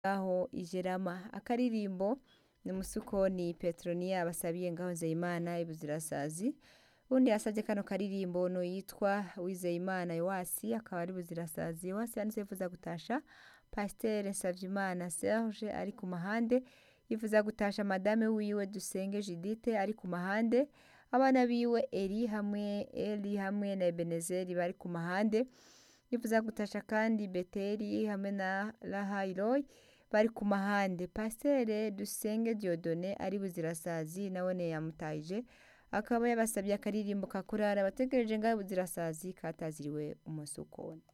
ngaho ijerama akaririmbo ni musukoni petroniya basabiye ngaho nzeyimana ibuzirasazi undi yasavye kano karirimbo no yitwa wizeyimana yowasi akaba ari buzirasazi yowasi yanditse yifuza gutasha pasiteri nsavyimana serge ari ku mahande yifuza gutasha madame wiwe dusenge judite ari ku mahande abana biwe eri hamwe eli hamwe na ebenezeri bari ku mahande yifuza gutasha kandi beteri hamwe na rahairoy bari ku mahande pasiteri dusenge diodone ari buzirasazi nawone yamutahije akaba yabasabye akaririmbo kakurara bategereje ngaho buzirasazi kataziriwe umusukoni